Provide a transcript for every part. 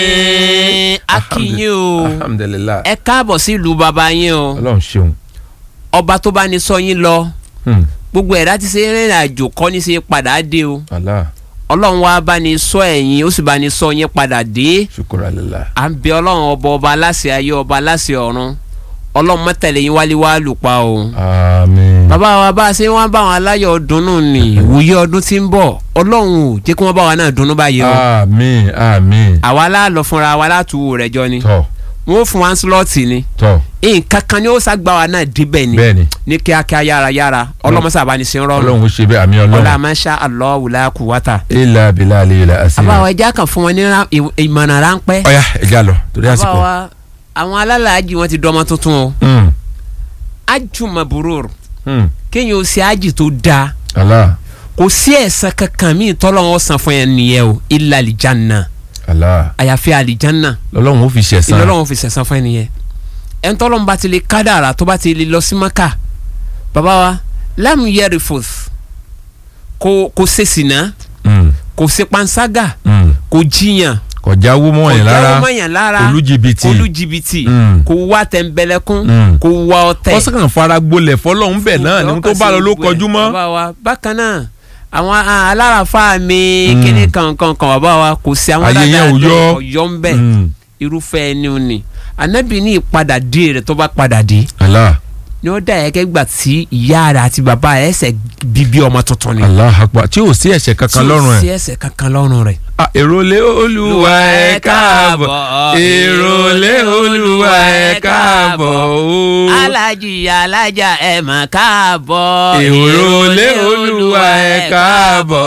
akínyìn o alhamdulilayi ẹ káàbọ̀ sí ìlú baba yín o ọlọ́run ṣeun ọba tó bá ní sọ yín lọ Hmm. gbogbo ẹ̀dá ti ṣe rìnrìn àjò kọ́ ní ṣe padà dé o Allah ọlọ́run wa bá ní sọ ẹ̀yìn ó sì bá ní sọ yín padà dé ṣukura lila à ń bẹ ọlọ́run ọba ọba aláṣẹ ayé ọba aláṣẹ ọ̀run ọlọ́run mọ́tẹ̀lẹ̀ yín wálé wá lù pa o. àmín bàbá wa bá a ṣe wọ́n bá wọn aláyọ̀ dunnú ni ìwòye ọdún tí ń bọ̀ ọlọ́run ò jẹ́ kí wọ́n bá wa náà dunnú báyìí o. àmín àmín àwa láàlọ́ fúnra wa látúwò rẹ̀ jọ ni tọ wọ́n fún wa ń slọ́ọ̀tì ni tọ nǹkan kan ni ó ságbá wa náà débẹ̀ ni bẹ́ẹ̀ni ní kíákíá yára yára ọlọ́mọṣà bá ní sin rọrùn ọlọ́run ó ṣe bẹ́ẹ̀ àmì ọlá ọlọ́run masha Allah wùlá kùwátà. àbáwọ̀ ẹja kan fún wọn ní ra- ì- ìmọ̀ràn ráńpẹ́. ọ̀ya ẹja lọ torí àsìkò. àbáwọ̀ àwọn alálàájì wọn ti dọ́mọ tuntun o Hmm. ájù maburur Hmm. kéèyàn ó ṣe ájì tó dáa Allah kò sí ẹ̀san kankan míì tọ́lọ́wọ́ san fún yẹn nìyẹn o illa alijanna Allah àyàfi alijanna lọ́lọ́run ó fi ṣẹ̀san. ìlọ́lọ́wọ́ fi sẹ̀san fún yẹn nìyẹn ẹn tọ́lọ́wọ́ bá ti lè kádàrà tó bá ti lè lọ sí maka bàbá wa lam yarifus kò kò ṣe sìnà Hmm. kò ṣe panṣágà Hmm. kò jiyàn kọjá wó mọ́ yẹn kò lára jáwọ́ mọ́yàn lára olújìbìtì olújìbìtì Mm. kò wá tẹ̀m̀bẹ̀lẹ̀kún Mm. kò wá ọ̀tẹ̀. wọ́n sàn fara gbolẹ̀ fọlọ́run bẹ̀ náà ní tó bá lọ ló kọjú mọ́. bàbá wa bákan náà àwọn ah, alárafa mi Mm. kíní kankan kan bàbá wa kò sí àwọn Ayé yẹn ò yọ. ọ̀yọ́ ń bẹ̀ Hmm. irúfẹ́ ẹni ò ní anabi ní ìpadà dé rẹ̀ tó bá padà dé Allah ni ó dà yẹ kẹ́ gbà tí ìyá rẹ̀ àti bàbá rẹ̀ ẹsẹ̀ bíbí ọmọ tuntun ni Allah akbar tí ò sí ẹ̀ṣẹ̀ kankan lọ́rùn tí ẹ̀. ò sí ẹsẹ̀ kankan lọ́rùn rẹ̀. Ah, èrò lé olúwa ẹ káàbọ̀ èrò lé olúwa ẹ káàbọ̀ o. alájì alájà ẹ mà káàbọ̀ èrò lé olúwa ẹ káàbọ̀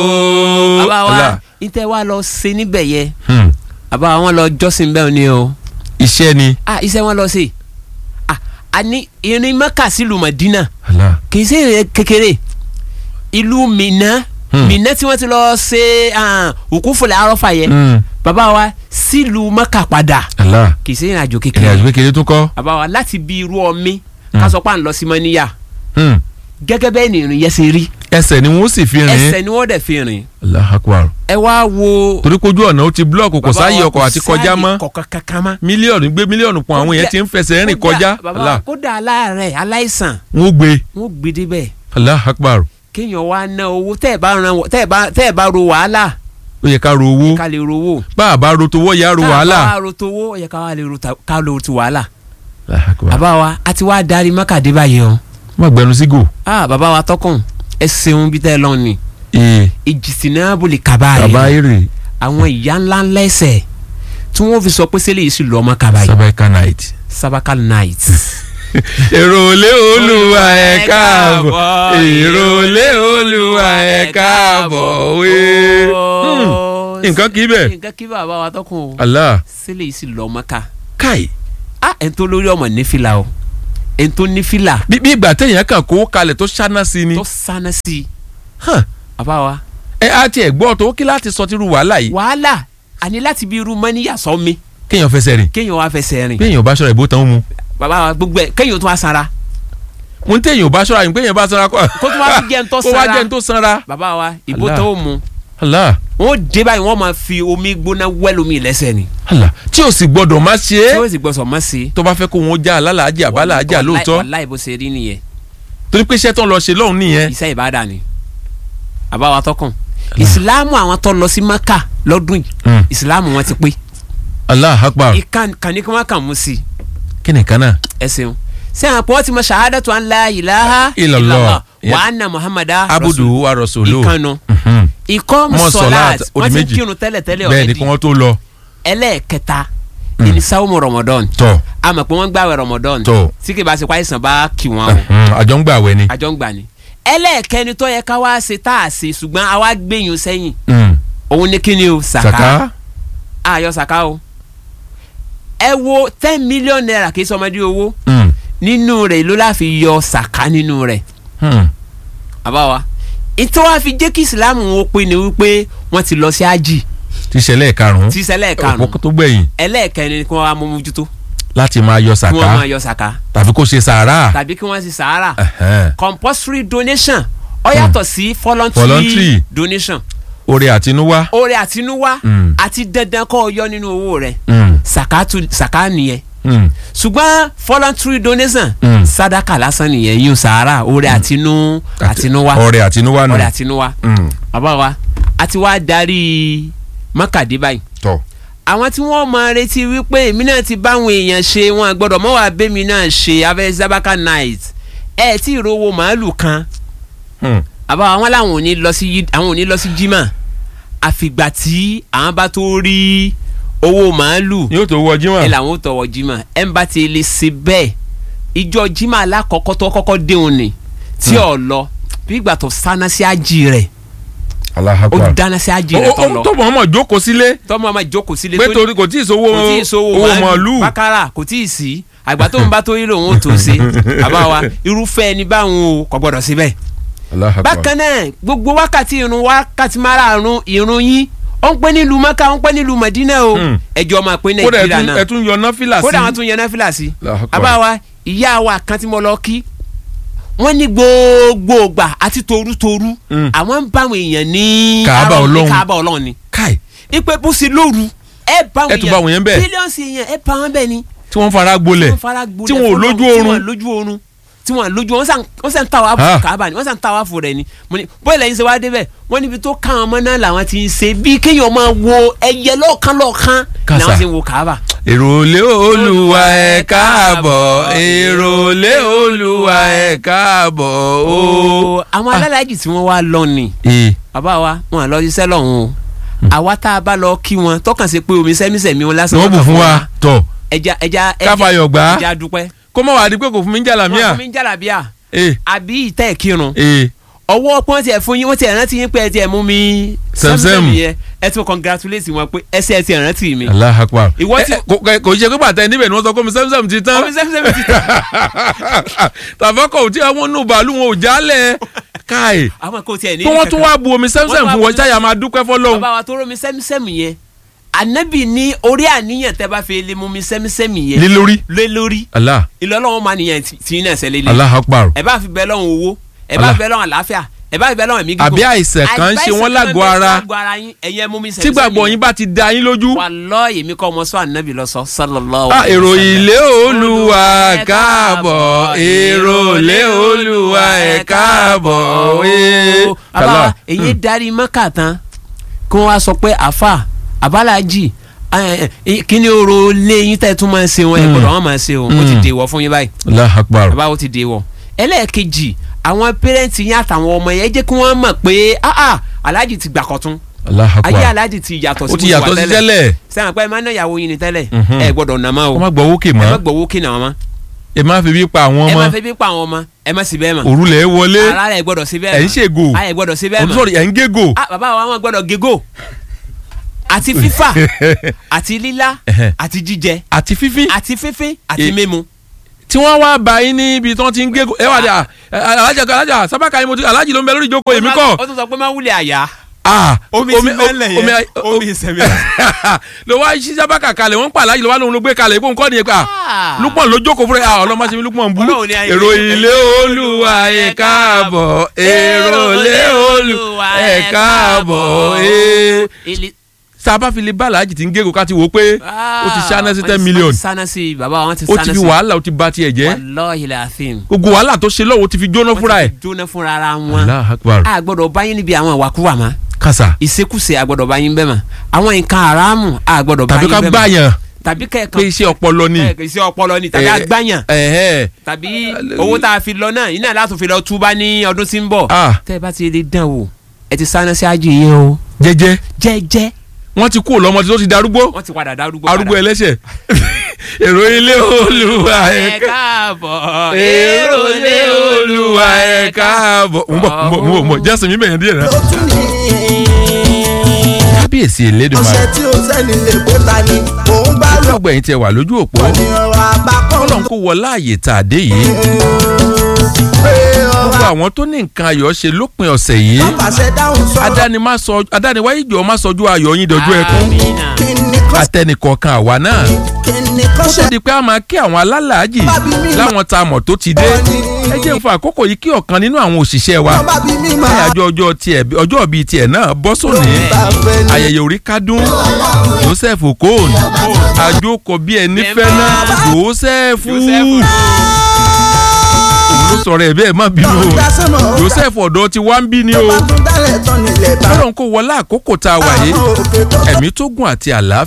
o. bàbá wa Allah. ìtẹ́ wa lọ ṣe níbẹ̀ yẹ Hmm. bàbá wọn lọ jọ́sìn bẹ́ẹ̀ ni o iṣẹ́ ni. ah iṣẹ́ wọn lọ ṣe ah àní irin mẹ́kà sílùú Mádínà Allah. kì í ṣe ìrìn kékeré ìlú Mínà Hmm. Mínà tí wọ́n ti lọ ṣe ah, òkú fúnlẹ̀ arọ́fà yẹ Hmm. bàbá wa sílùú mẹ́kà padà Allah. kì í ṣe ìrìn àjò ìrìn kékeré àjò kékeré tún kọ́. bàbá wa láti bí irú ọmí ká sọ pé à ń lọ sí mọ́níyà Hmm. gẹ́gẹ́ bẹ́ẹ̀ ni ìrìn yẹn ṣe rí ẹsẹ̀ ni wọ́n sì fi rìn. ẹsẹ̀ ni wọ́n dẹ̀ fi rìn Allah akbar. ẹ wá wo torí kojú ọ̀nà ó ti búlọ̀kù kò bàbá sáàyè wa ọkọ̀ àti kọjá mọ́ kọ̀ọ̀kan kankan mọ́ mílíọ̀nù gbé mílíọ̀nù pọ̀ àwọn yẹn ti ń fẹsẹ̀ rìn kọjá. kódà bàbá Allah. kódà aláàárẹ̀ aláìsàn wọ́n gbé. wọ́n gbé débẹ̀ Allah akbar. kéèyàn wá ná owó tẹ́ ẹ̀ bá ran tẹ́ ẹ̀ bá tẹ́ ẹ̀ bá ro wàhálà ó yẹ ká ro owó. ká lè rówó bá a bá ro towó yá ro tá a wàhálà. bá ro towó ó yẹ ká wá lè ro ta- ká lè ro ti wàhálà Allah akbar. bàbá wa a ti wá darí mọ́kàdé báyìí o má gbẹnu sígò. ah bàbá wa tọkùn ẹ ṣeun bí tẹ́ ẹ lọ ni ee ìjìsìnà bòlì kaba bàbá rẹ èrè àwọn ìyá ńlá ńlá ẹsẹ̀ tí wọ́n fi sọ pé sẹ́lẹ̀ yìí sì lọ́ ọmọ kaba yìí sabaika night. sabakal night. èrò lé olúwa ẹ káàbọ̀ èrò lé olúwa ẹ káàbọ̀ wé. Hmm, nǹkan kì í bẹ̀. nǹkan kí bàbá wa tọkùn o Allah sẹ́lẹ̀ yìí sì lọ́ ọmọ ká káì ah ẹ̀ ń tó lórí ọmọ nífìlà o ẹ̀ ń tó nífìlà bí bí ìgbà téèyàn kàn kó kalẹ̀ tó ṣáná sí ni. tó sáná sí i Hàn, bàbá wa ẹ á tiẹ̀ gbọ́ tó kí láti sọ tírú wàhálà yìí. wàhálà àní láti bí irú mọ́níyà sọ mi kéèyàn fẹsẹ̀ rìn kéèyàn wá fẹsẹ̀ rìn bí èèyàn bá ṣọ́ra ìbò tán ó mu. bàbá wa gbogbo ẹ̀ kéèyàn tó wá sanra mo ń téèyàn bá ṣọ́ra yìí pé èèyàn bá sanra kọ́. kó tó wá fi jẹ́ ń tó kó wá sanra jẹ́ ń tó sanra. bàbá wa ìbò Allah. tó mu Allah wọ́n dé báyìí wọ́n máa fi omi gbóná wẹ́lú mi lẹ́sẹ̀ ni Allah tí o sì gbọdọ̀ má ṣe tí é wọ́n sì gbọ́sọ̀ mọ́ sí i. tó bá fẹ́ kó wọn já alálàájì àbálàájà lóòótọ́ wàláì bó ṣe rí nìyẹn torí pé iṣẹ́ tó ń lọ ṣe lọ́hùn nìyẹn. iṣẹ́ ìbádà ni bàbá wa tọkàn ìsìláàmù àwọn tó lọ sí maka lọ́dún yìí Mm. ìsìláàmù wọn ti pé Allah akbar ìkan kàní kí wọ́n kàn mú sí i kí ni kan náà. ẹ ṣeun sẹ́yìn àpò wọ́n ti mọ shahadatu an la ilaha Illallah. wa anna muhammada abudu wa rasulu. ìkànnù Mhm. ikọ́ Mọ musolat sọ̀láàt, ó di wọ́n ti ń méjì. kírun tẹ́lẹ̀ tẹ́lẹ̀ bẹ́ẹ̀ ni kí ọ̀rẹ́dì wọ́n tó lọ. ẹlẹ́ẹ̀kẹta ìní sáwọ́mù ramadan tọ̀ a mọ̀ pé wọ́n gbàwẹ̀ ramadan tọ̀ tí kì bá ṣe pàìsàn bá kì wọ́n o Mhm. àjọ ń gbà wẹ̀ ni. àjọ ń gbà ni ẹlẹ́ẹ̀kẹni tó yẹ ká wá ṣe tá a ṣe ṣùgbọ́n a wá gbẹ̀yìn sẹ́yìn Mm. òun ní kíni o sàká sàká. àyọ sàká o ẹ wo ten million naira kì í sọmọdé owó Mm. nínú rẹ̀ ló láfi yọ sàká nínú rẹ̀ Hmm. àbá wa ìtọ́ wa fi jẹ́ kí ìsìlámù wọn pe ni wípé wọ́n ti lọ sí ájì ti ṣẹlẹ̀ karùn-ún. tí sẹ́lẹ̀ karùn-ún òpó tó gbẹ̀yìn ẹlẹ́ẹ̀kẹrin ni kí wọ́n wá mú mójútó láti máa yọ kí wọ́n máa sàká yọ sàká tàbí kó ṣe sàárà. tàbí kí wọ́n sì sàárà Ẹ̀hẹ́n. compulsory donation ó yàtọ̀ sí voluntary Voluntary. donation oore àtinúwá. oore àtinúwá Mm. àti dandan kọ́ ọ yọ nínú owó rẹ̀ Mm, sàkátù sàká nìyẹn mm, ṣùgbọ́n voluntary donation Mm. sadaka lásán nìyẹn yín sàárà oore àtinú àtinúwá oore àtinúwá nù. oore àtinúwá Mm, bàbá wa a ti wá darí mọ́kàdé báyìí tọ́ àwọn tí wọ́n máa retí wípé èmi náà ti báwọn èèyàn ṣe wọn gbọ́dọ̀ mọ́ wàá bẹ́mi náà ṣe abẹ́ zabaka night ẹ tí ìrówó màálù kan Mm, àbá àwọn làwọn ò ní lọ sí yí- àwọn ò ní lọ sí jimá àfìgbà tí àwọn bá tó rí owó màálù yóò tó wọ ẹ jímọ̀. làwọn ò tọwọ́ jimá ẹ ń bá ti lè ṣe bẹ́ẹ̀ ìjọ jimá alákọ̀ọ́kọ́ tó kọ́kọ́ déhùn ni tí ò lọ bí ìgbà tó sáná sí àjì rẹ̀ Allahu ó Akbar. dáná sí àjì ó rẹ̀ tó ó- lọ tó mọ̀ ọmọ jókòó sílé tọ́mọ ọmọ ìjókòó sílé pé tó ní- torí kò tí ì sówó kò tí ì sówó owó màálù. bákàrà kò tí ì sí àgbà tó ń bá tó yí lòun ò tó ṣe àbá wa irúfẹ́ ẹni báwọn o kò gbọ́dọ̀ síbẹ̀. Allahu Akbar. bákan náà gbogbo wákàtí irun wákàtí márààrún irun yín ó ń pẹ́ nílùú maka ó ń pẹ́ nílùú madina o Hmm. ẹjọ́ máa pé kódà nàìjíríà ẹtún náà ẹtún yọ náfìlà sí. kódà wọn tún yẹn náà fìlà sí. Allahu Akbar. àbá wa ìyá wa kan tí mo lọ kí wọ́n ní gbogbo ògbà àti torutoru Hmm. àwọn ń bá àwọn èèyàn ní Kaaba àwọn ní Ọlọ́run. Kaaba Ọlọ́run ni káì ipe bó ṣe lóru ẹ bá Ẹ tún bá àwọn yẹn bẹ́ẹ̀. bílíọ̀nsì èèyàn ẹ bá wọn bẹ́ẹ̀ ni tí wọ́n fara gbolẹ̀ wọ́n fara gbolẹ̀ tí wọn ò fọlọ́run, lójú tí oorun. wọn ò lójú oorun tí wọn ò lójú oorun wọ́n sàn- wọ́n sàn ń ta wá Ah. Kaaba ni wọ́n sàn ń ta wá fún rẹ̀ ni mo ní bóyá lẹ́yìn ṣe wá débẹ̀ wọ́n níbi tó ká àwọn ọmọ náà làwọn ti ń ṣe bí kéèyàn máa wo ẹyẹ lọ́ọ̀kan lọ́ọ̀kan Kàsà. làwọn ti ń wo Kaaba. èrò lé olúwa ẹ káàbọ̀ èrò lé olúwa ẹ káàbọ̀ o. ooo àwọn alálàájì tí wọ́n wá lọ ni ee bàbá wa wọn à lọ iṣẹ́ lọ́hùn o àwa tá a bá lọ kí wọn tọkàn sí pé omi sẹ́mísẹ́mi wọn ni lásán wọ́n bù kàn fún wa tọ̀ ẹja ẹja ẹja káfáyọ̀ gbà á ẹja dúpẹ́ kó má wàá di pé kò fún mi ń jà wọn làmíà. fún mi ń jàlábíà ee àbí ìtẹ́ ìkírun ee ọwọ́ pọ́n tiẹ̀ fún yín wọ́n tiẹ̀ rántí yín pé ẹ tiẹ̀ mú mi Sẹ́msẹ́m. yẹn ẹ tún congratulate wọn pé ẹsẹ̀ ẹ tiẹ̀ rántí mi. Allahu Akbar. Ìwọ Ẹ, ti- ẹ, kò- kò- kò ṣe pé bàtà níbẹ̀ ni wọ́n sọ pé mi sẹ́mísẹ́m ti tán omi sẹ́mísẹ́mi ti tán. tàbọ́kọ̀ tí àwọn nù bàálù wọn ò jálẹ̀ káì àwọn kò tiẹ̀ ní. tí wọ́n tún wá bu omi Wọ́n sẹ́mísẹ́m tún wá fún bu wọn omi ṣáyà máa dúpẹ́ fọlọ́hún. bàbá wa tó rómi sẹ́mísẹ́mi yẹn ànábì ní orí àníyàn tẹ́ bá fi lè mú mi sẹ́mísẹ́mi yẹn lé lórí. lé lórí Allah ìlọ́lọ́wọ́ máa nìyẹn tí tí náà ṣẹlẹ̀ lé Allahu Akbar. ẹ bá fi bẹ lọ́hùn owó ẹ bá Allah. fi bẹ lọ́hùn àlàáfíà ẹ bá fi bẹ lọ́hùn ẹ̀mí gígùn Àbí àìsàn kan ń ṣe wọ́n lágọ̀ọ́ ara. lágọ̀ọ́ ara yín ẹ̀yin ẹ mú mi tí sẹ́mísẹ́mi gbàgbọ́ yẹn. yín bá ti da yín lójú. Wallahi èmi kọ́ ọmọ sọ ànábì lọ sọ sallallahu Ah, alaihi èrò wasallam. ilé olúwa ẹ káàbọ̀ èrò ilé olúwa ẹ káàbọ̀ ee. àbá èyí darí mọ́kà tán kí wọ́n wá sọ pé àfà àbálájì kí ni oró léyìn tẹ́ tún máa ń ṣe wọn ẹ̀ gbọ́dọ̀ wọ́n máa ṣe o ó ti Mm. dèwọ̀ fún yín báyìí Allahu Akbar. bàbá ó ti dèwọ̀ ẹlẹ́ẹ̀kejì àwọn pẹ́rẹ́ǹtì yín àtàwọn ọmọ yẹn jẹ́ kí wọ́n mọ̀ pé ah ah aláàjì ti gbà kọ́tún Allahu ayé Akbar. aláàjì ti yàtọ̀ sí ó ti bó yàtọ̀ wà sí tẹ́lẹ̀ sẹ́wọ̀n pé ẹ máa ń ná ìyàwó yín ni tẹ́lẹ̀ Mhm. ẹ gbọ́dọ̀ nà má o kó má gbọ́ wókè ẹ má mọ́ gbowó kí nà wọn mọ́ ẹ má fi bí pa àwọn ẹ má ọmọ fẹ́ bí pa àwọn ọmọ ẹ má sì bẹ́ẹ̀ mọ́ òrùlé wọlé ara rẹ̀ gbọ́dọ̀ sí bẹ́ẹ̀ ẹ̀ ń mọ́ ṣègò ayé gbọ́dọ̀ sí bẹ́ẹ̀ òtún mọ́ sọ̀rọ̀ ẹ̀ ń gégò. ah bàbá wa wọn gbọ́dọ̀ gégó àti fífà àti lílá Ẹhẹ́. àti jíjẹ àti fífín àti fífín àti Eh. mímu. tí wọ́n wá bá yín níbi tí wọ́n ti ń gégò ẹ wà dé à, ẹ, alájà alájà sábàkà yín mo ti alájì ló ń bẹ lórí ìjókòó èmi kọ́ ó tún sọ pé má wulẹ̀ àyà. Ah, omi ti mẹ́lẹ̀ omi yẹn omi ìsẹ̀mí. ló wá ṣí sábàkà kalẹ̀ wọ́n ń pa alájì ló wá lóun ló gbé kalẹ̀ kó nǹkan nìyẹn pa Ah. lúpọ̀ ló jókòó fúnra ẹ̀ ọlọ́mọ ṣe mi lúpọ̀ ń bú Ọlọ́run ní ayé èrò mi. ilé olúwa ẹ̀ káàbọ̀ èrò ilé olúwa ẹ̀ káàbọ̀ ẹ̀ Ilé- sábà fi lè bá alájì tí ń gégò ká ti wò ó pé ó ti ṣáná sí wọ́n ten ti million sáná sí bàbá wọn ti ó sáná ti sí. fi wàhálà ó ti ba tiẹ̀ jẹ́ Wallahi al-azim. gbogbo wàhálà tó ṣe lọ́wọ́ ó ti fi jóná fúnra ẹ̀. wọ́n ti jóná fúnra ara wọn. Allahu Akbar a gbọ́dọ̀ báyìí níbi àwọn ìwàkuwà mọ́ kàṣà ìṣekúṣe a gbọ́dọ̀ báyìí bẹ́ẹ̀ mọ́ àwọn nǹkan haramu a gbọ́dọ̀ tàbí báyìí ká bẹ́ẹ̀ mọ́ gbàyàn tàbí pé kẹ́ẹ̀kan iṣẹ́ ọpọlọ ni. ẹ̀, iṣẹ́ ọpọlọ ni tàbí Eh, agbáyàn ẹ̀hẹ́. tàbí owó tá a fi lọ náà iná láti fi lọ túbá ní ọdún tí ń bọ̀. Ah, tẹ́ ẹ bá ti lè dán wò ẹ ti sáná sí ájì yẹn o jẹ́jẹ́ jẹ́jẹ́ wọ́n ti kú lọ́mọ tó ti darúgbó wọ́n ti padà darúgbó arúgbó ẹlẹ́ṣẹ̀ èrò ilé olúwa ẹ̀ ká káàbọ̀ èrò ilé olúwa ẹ̀ káàbọ̀ ń bọ̀ ń bọ̀ ń bọ̀ ń bọ̀ jẹ́sìn mi bẹ̀yẹn díẹ̀ náà. ló tún ní kábíyèsí elédùnmáà ọṣẹ tí ó sẹ́ni lè pé ta ni òun bá lọ ọgbà yìí tẹ wà lójú òpó ní ọ̀rọ̀ àbákọ́ Ọlọ́run kó wọ láàyè tá a dé yìí pé gbogbo ọ̀rọ̀ àwọn tó ní nǹkan ayọ̀ ṣe lópin ọ̀sẹ̀ yìí àpàṣẹ dáhùn sọ̀rọ̀ adániwáyé jọ má sọjú ayọ̀ yín dojú ẹkún Amina. kí ni kọ́ atẹnìkọ̀ọ̀kan àwa náà kí kíni kó kan tó ṣe di pé a máa kí àwọn alálàájì Bábí mi máa- láwọn tá a mọ̀ tó ti dé ẹ jẹ́ n fa àkókò yìí kí ọ̀kan nínú àwọn òṣìṣẹ́ wa wọ́n bá bí mi máa àyájọ́ ọjọ́ tiẹ̀ ọjọ́ bíi tiẹ̀ náà bọ́ sóní bá fẹ́ ni. ayẹyẹ orí kádùn Joseph Okon àjòkò bí ẹni fẹ́ náà Joseph òun ló sọ̀rọ̀ ẹ̀ bẹ́ẹ̀ má bínú o Tọ́jà sọ́nà ó Joseph ọ̀dọ́ ti wá ń bí ni o bá tún dálẹ̀ tán nílẹ̀ bá Ọlọ́run kò wọlé àkókò tá a wà yìí àwọn òkè tó ẹ̀mí tó gùn àti àlàáfíà